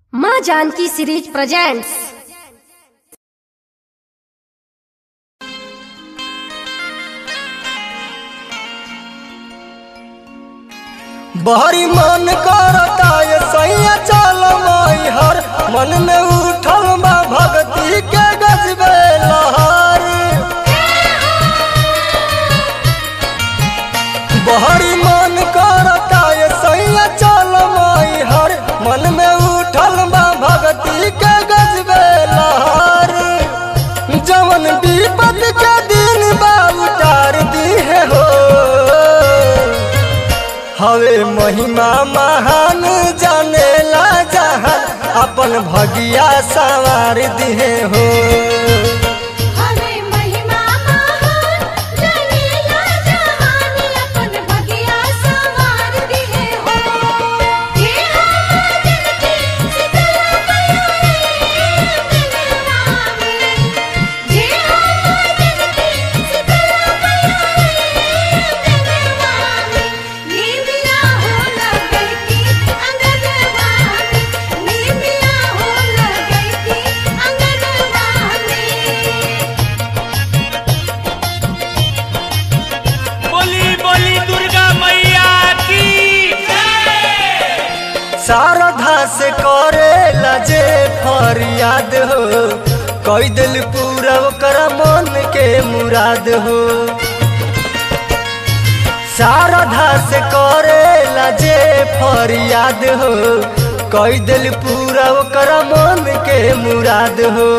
माँ Janaki series presents बहरी मन करता ये सैया चल माई हर मन में उठल बा भक्ति के गजबे लहर बहरी मन करता ये सैया चल माई हर मन में उठल बा भक्ति के गजबे लहर जवन विपद के दिन बा उतार दी है हो हवे महिमा महान जानेला जहान अपन भगिया सवार दिहे हो हवे महिमा महान जनेला जहान अपन भगिया सवार दिहे हो हे हम जगते शीतला पयारे जननामे हे हम जगते शीतला पयारे जननामे नीमिया हो लगती अंगनवामी नीमिया हो लगती अंगनवामी बोली बोली दुर्गा मैया की शारदा से करे लजे फरियाद हो कई दिल पूरा ओकर मन के मुराद हो शारदा से करे लजे फरियाद हो कई दिल पूरा ओकर मन के मुराद हो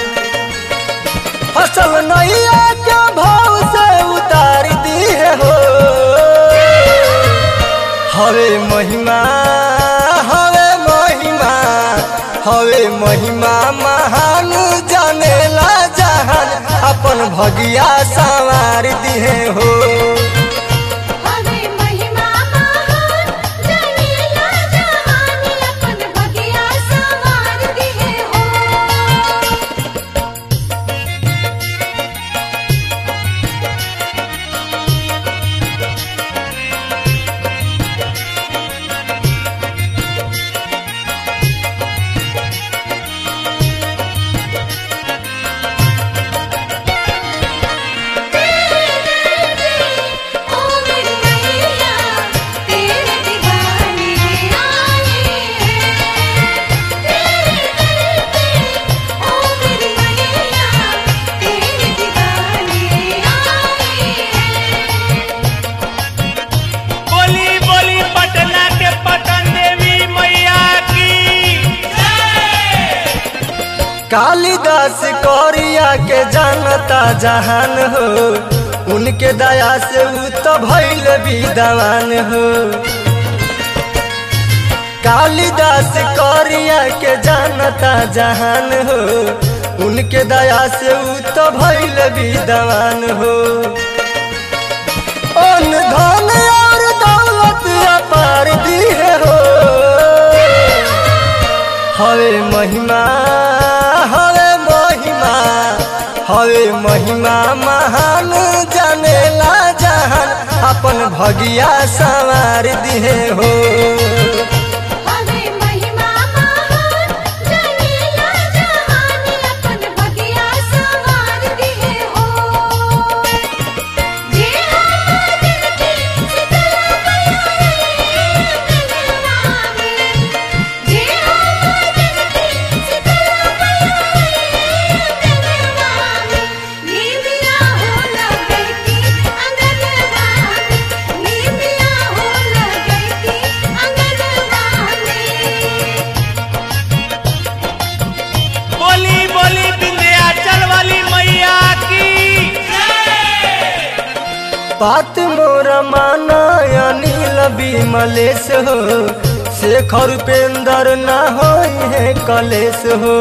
फसल नैया के भाव से उतार दी है हो हवे महिमा हवे महिमा हवे महिमा महान जानेला जहान अपन भगिया सवार दिहे हो हवे महिमा महान जनेला जहान अपन भगिया सवार दिहे हो ओ मेरी मैया तेरे दीवाने आए हैं तेरे दर पे ओ मेरी मैया तेरे दीवाने आए हैं बोली बोली पटना के पटन देवी मैया की कालिदास कौरिया के जानता जहान हो उनके दया से उ तो भैल विद्वान हो कालिदास कौरिया के जानता जहान हो उनके दया से उ तो भैल विद्वान हो अन धन और दौलत अपार दिए हो हवे महिमा हवे महिमा हवे महिमा महान जानेला जहान अपन भगिया सवार दिहे हो हवे महिमा महान जनेला जहान अपन भगिया सवार दिहे हो जे हम जगते शीतला पयारे जननामे जे हम जगते शीतला पयारे जननामे नीमिया हो लगती अंगनवामी नीमिया हो लगती अंगनवामी बोली बोली विंध्याचल वाली मैया की बात मोर माना अनिल विमलेश हो शेखर उपेंद्र न हो है कलेश हो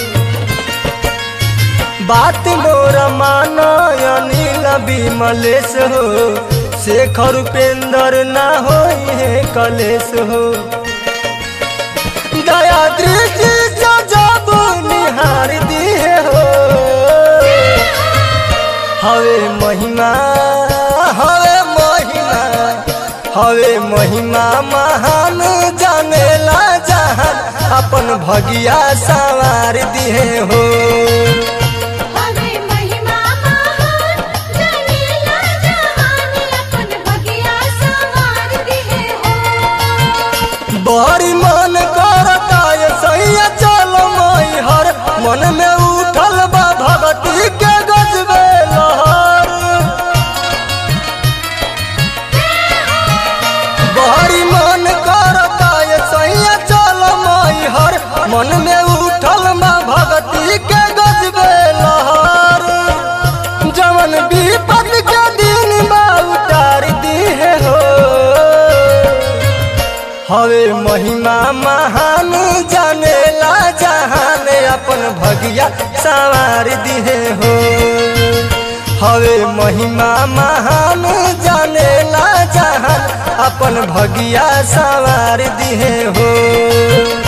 बात मोर माना अनिल विमलेश हो शेखर उपेंद्र न हो है कलेश हो दया दृष्टि से जब निहार दिए हो हवे महिमा हवे महिमा हवे महिमा महान जानेला जहान अपन भगिया सवार दिहे हो हवे महिमा महान जनेला जहान अपन भगिया सवार दिहे हो बड़ी मन करता ये सैया चल मई हर मन में उठल बा भगती के गजबे लहर बड़ी मन करता ये सैया चल मई हर मन में उठल बा भगती के गजबे लहर जवन विपद के दिन बा उतार दिहे हो हवे महिमा महान जानेला जहान अपन भगिया सवार दिहे हो हवे महिमा महान जानेला जहान अपन भगिया सवार दिहे हो